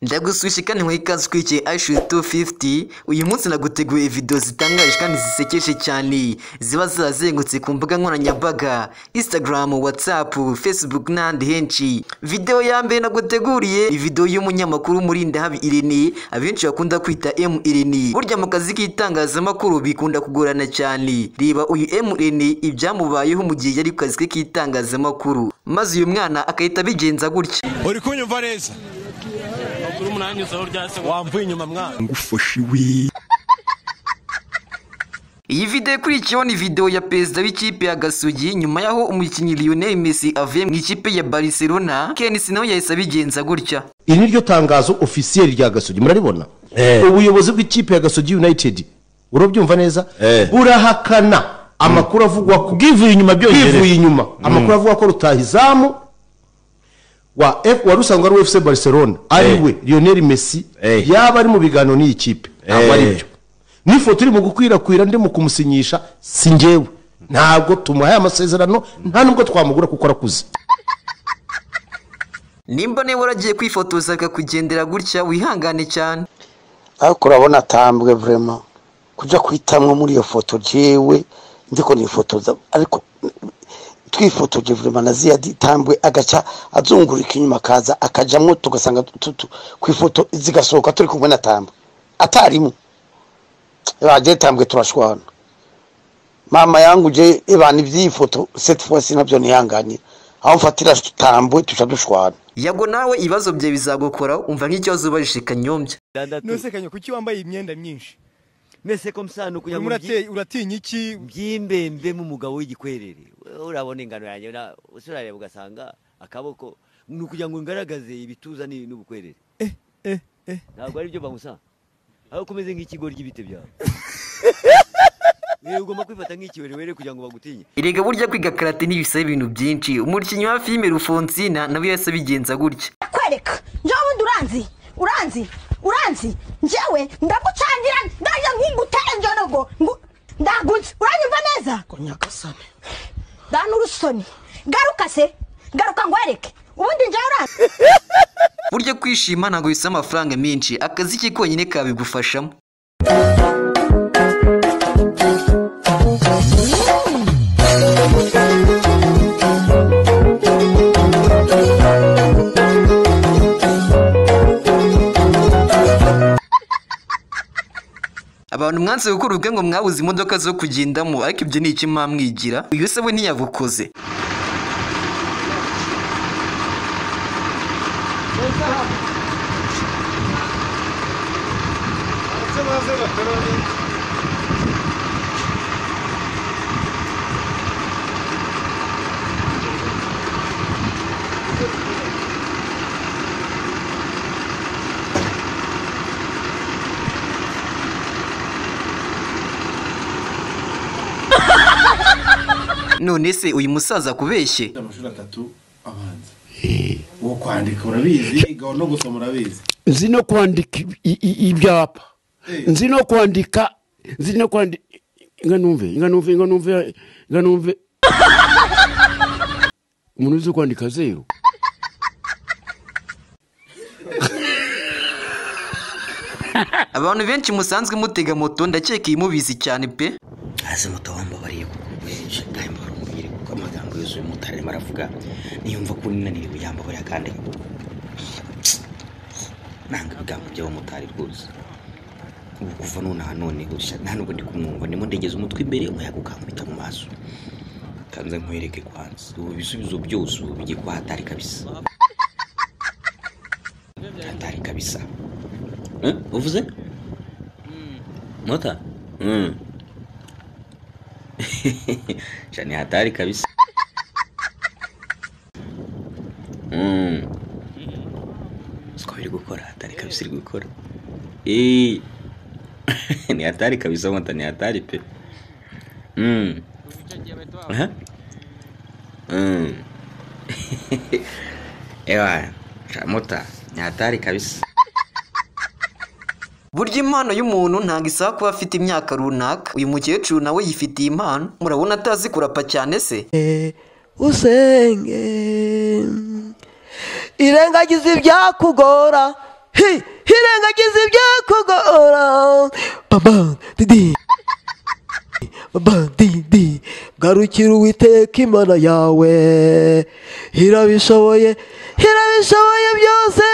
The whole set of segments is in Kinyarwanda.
Ndaguswishe kandi nkwiye ikaze ukurikiye iShoot 250 uyu munsi naguteguye video zitangaje kandi zisekeje cyane ziba zazengutse ku mbuga nkoranyambaga Instagram, WhatsApp, Facebook n'ahandi henshi video ya mbere naguteguriye ni video y'umunyamakuru Murindahabi Irene abenshi bakunda kwita M Irene burya mu kazi k'itangazamakuru bikunda kugorana cyane reba uyu M Irene ibyamubayeho mu gihe yari ku kazi ke k'itangazamakuru maze uyu mwana agahita abigenza gutya uri kunyumva neza kuri umunani isoho rya se wamvuye inyuma mwana ngufashe wi Iyi video ikurikiyeho ni video ya perezida w'ikipe ya Gasugi nyuma y'aho umukinnyi Lionel Messi avuye mu ikipe ya Barcelona Ken Sino yahise abigenza gutya iri niryo tangazo ofisiyeri rya gasogi muraribona Eh. ubuyobozi bw'ikipe ya gasogi united urabyumva neza Eh. burahakana amakuru avugwa ku bwivuye inyuma byonyine. bwivuye inyuma amakuru avuga ko rutahizamu wa F- wari usanzwe ari ufc barcelona ari Eh. we lionel messi Eh. yaba ari mu biganiro n'iyi kipe ntabwo ari Eh. byo n'ifoto iri mu gukwirakwira ndimo kumusinyisha si njyewe ntabwo tumuhaye amasezerano nta nubwo twamugura kuko arakuze nimba niba waragiye kwifotoza bikakugendera gutya wihangane cyane ariko urabona atambwe vurema kujya kwitamwo muri iyo foto jewe ndiko nifotoza ariko twifotoje vurema na ziriya ditambwe agaca azungurika inyuma akaza akajamwo tugasanga tu- tu- ku ifoto zigasohoka turi kumwe na tambwe atarimo bagiye tambwe turashwana mama yanguje ibana iby'iyi foto cette fois si nabyo nihanganira aho mfatira tambwe tuca dushwana yago nawe ibibazo bye bizagukoraho umva nk'ikibazo ubajije kanyombya nose kanya kuki wambaye imyenda myinshi mese ko msano kugira urimo ngo urate- uratinya iki byimbembe mu mugabo w'igikwerere urabona ingano yanjye na- usurareba ugasanga akaboko ni ukugira ngo ngaragaze ibituza ni- n'ubukwerere ntabwo ari byo bamusa aho kumeze nk'ikigori ry'ibiti byawe Wewe ugomba kwifata nk'ikiwerewere kugira ngo bagutinye erega burya kwiga karate ntibisaba ibintu byinshi umukinnyi wa filime Rufonsina nawe yahise abigenza gutya kwereka njyewe ubundi uranzi uranzi uranzi njyewe ndagucangira ndaje ngutere njorogo ngu- ndaguzi uranyumva neza nyagasani dana urusoni garuka se garuka ngwereke ubundi njyewe uranzi burya kwishima ntabwo bisaba amafaranga menshi akazi ke konyine kabigufashamo abantu mwanze gukora ubwe ngo mwabuze imodoka zo kugendamo ariko ibyo ni iki mwamwigira uyu se we ntiyabukoze none se uyu musaza akubeshye amashuri atatu abanza uwo kwandika urabizi gaho no gusoma urabizi nzi no kwandika i- i- i- ibyapa nzi no kwandika nzi no kwandika inga numve inga numve inga numve inga numve umuntu uzi kwandika zeru abantu benshi musanzwe mutega moto ndakeka iyi mubizi cyane pe hasi moto wambabariye kuko benshi ntayo mpamvu mubwire kuko amagambo yuzuye umumotari arimo aravuga niyumva ko ninaniriwe yambabarira kandi nanga ibigambo by'abamotari rwose ubu kuva nonaha none gusa nta nubwo ndi kumwumva ndimo ndegeza umutwe imbere umuyaga ukankubita mu maso kanze nkwereke kwanza ubu ibisubizo byose ubu bigiye kuba hatari kabisa hatari kabisa Eh, uvuze mota Mm. Cha ni hatari kabisa. Mm. Siko biri gukora hatari kabisa iri gukora. Eh. ni hatari kabisa wanta ni hatari pe. Mm. Aha. Mm. Ewa, cha mota ni hatari kabisa. burya impano y'umuntu ntabwo isaba kuba afite imyaka runaka uyu mukecuru nawe yifitiye impano murabona atazi kurapa cyane se usenge irengagiza ibyakugora hi hirengagiza ibyakugora baba didi baba didi garukira uwiteka imana yawe hirabishoboye hirabishoboye byose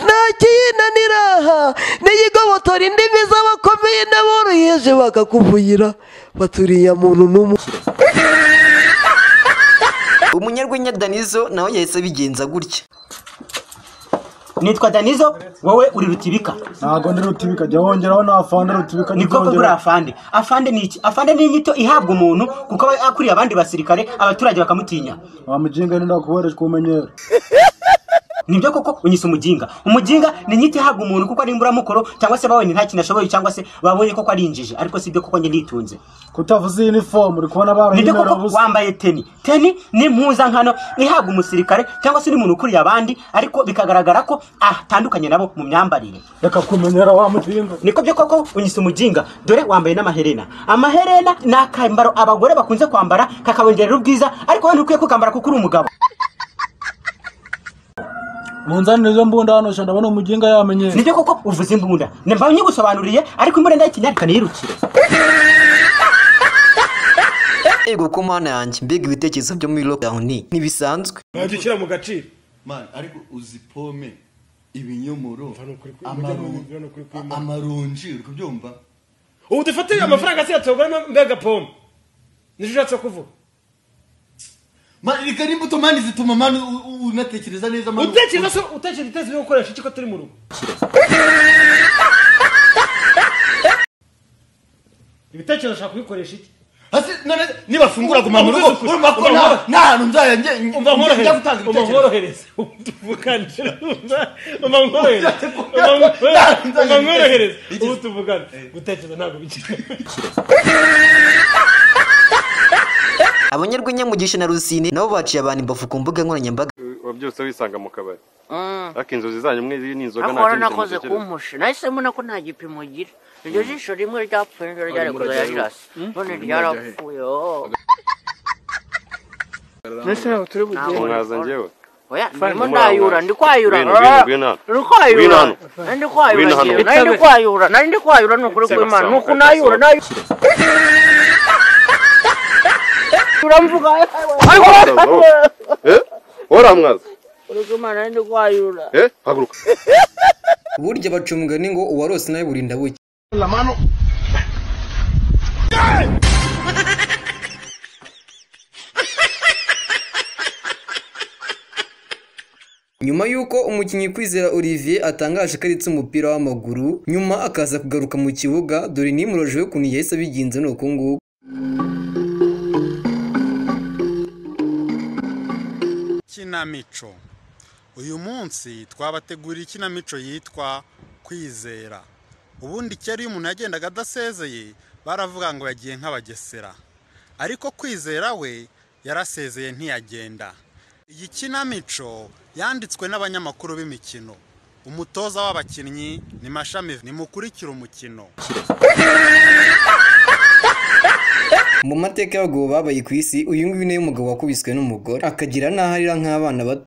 nta kiyinanira n'iyigobotora indimi z'abakomeye n'aboroheje bakakuvugira baturiye muntu n'umwe umunyarwenya danizo nawe yahise abigenza gutya nitwa danizo wowe uri rutibika ntabwo ndi rutibika jya wongeraho na afande rutibika ni koko kuri afande afande ni iki afande ni inyito ihabwa umuntu kuko aba akuriye abandi basirikare abaturage bakamutinya wamujinga nenda kuboherejwe kumenyera nibyo koko unyise umujinga umujinga ni inyito ihabwa umuntu kuko ari imburamukoro cyangwa se babonye nta kintu ashoboye cyangwa se babonye koko ari injiji ariko si byo koko njye nitunze kutavuze iyi nifomu uri kubona nibyo koko wambaye teni teni ni impuzankano ihabwa umusirikare cyangwa se n'umuntu ukuriye abandi ariko bikagaragara ko atandukanye nabo mu myambarire reka kumenyera wa mujinga niko byo koko unyise umujinga dore wambaye n'amaherena amaherena ni akambaro abagore bakunze kwambara kakabongerera ubwiza ariko wowe ntukwiye kukambara kuko uri umugabo munzanire izo mbunda hano shanda ndabona umuginga yamenyera nibyo koko uvuze imbunda nimba nyigusobanuriye ariko imbunda ndayikinyarika niyirukire ego ku mana yanjye mbega ibitekerezo byo muri lockdown ntibisanzwe ntajya ushyira mu gaciro mani ariko uzi pome ibinyomoro amaronji- amaronji uri kubyumva ubu dufatire amafaranga asigaye tuyaguramo mbega pome nicyo ushatse kuvuga mani reka n'imbuto mani zituma mani u- u- unatekereza neza mani utekereza se utekereza itezi ryo gukoresha iki ko turi mu rugo ibitekerezo ushaka kubikoresha iki Hasi, none nibafungura guma mu rugo Uvuze ukuri. urumva ko Umva nta- nkorohereze. nta hantu nzajya nge umva njya gutanga nkorohereze umva ibitekerezo. nkorohereze tuvugane umva nkorohereze umva nkorohereze ubu tuvugane gutekereza ntabwo bikiri abanyarwenya mugisha na rusine nabo baciye abantu imbavu ku mbuga nkoranyambaga wabyutse wisanga mu kabari Mm. ariko inzozi zanyu mwe ni inzoga ariko nta wari kindi kintu nakoze mutekereza kumpusha nahise mbona ko nta gipimo ugira iryo jisho rimwe ryapfuye niryo ryari Arimo kuzajya arajyayo. rirasa Mm. none Arimo ryarapfuye oh. Mbese ntabwo turi bugende. Ntabwo Mwaza rikora. njyewe? oya Fine. ndimo ndayura ndi kwayura Ngwino, ngwino, Ah, ngwino hano. ndi kwayura Ngwino hano. nari ndi kwayura Ngwino hano. njyewe, nari ndi kwayura nari ndi kwayura ni ukuri kw'imana ni uku nayura nayura uramvuga ariko Eh? uramwaza uri kw'imana nari ndi kwayura Eh? haguruka burya baca umugani ngo uwarose nawe burinda bucya nyuma y'uko umukinnyi kwizera olivier atangaje ko aritse umupira w'amaguru nyuma akaza kugaruka mu kibuga dore nimurojeho ukuntu yahise abigenza ni uku nguku kinamico uyu munsi twabateguriye ikinamico yitwa kwizera ubundi kera iyo umuntu yagendaga adasezeye baravuga ngo yagiye nk'abagesera ariko kwizera we yarasezeye ntiyagenda iyi kinamico yanditswe n'abanyamakuru b'imikino umutoza w'abakinnyi ni mashami nimukurikire umukino mu mateka y'abagabo babaye ku isi uyu nguyu niwe mugabo wakubiswe n'umugore akagira n'aho arira nk'abana bato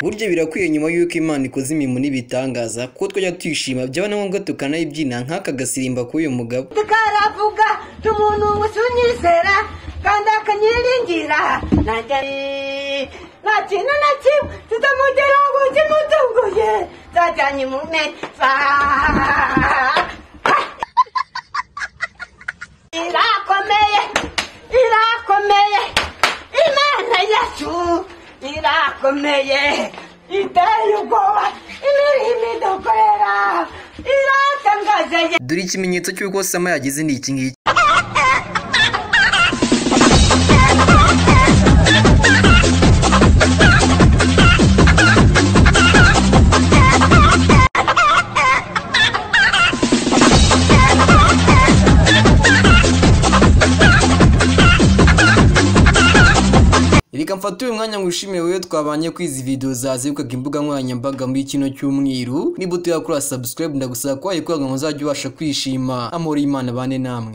burya birakwiye nyuma y'uko imana ikoze imirimo n'ibitangaza kuko twajya twishima byaba na ngombwa tukanayibyina nk'aka gasirimba k'uyu mugabo tukaravuga tumunungusi unyizera kandi akanyiringira nanjye nta kintu na kimwe tutamugeraho ngo kimutunguye zajyanye mu meza irakomeye irakomeye imana yacu irakomeye iteye ubwoba imirimo idukorera iratangaje dore ikimenyetso cy'uko sama yagize ni iki ngiki reka mfate uyu mwanya ngushimire wowe twabanye kuri izi video zazengukaga imbuga nkoranyambaga muri kino cyumweru niba utayakora subscribe ndagusaba ko wayikora ngo uzajye ubasha kwishima amahoro y'imana bane namwe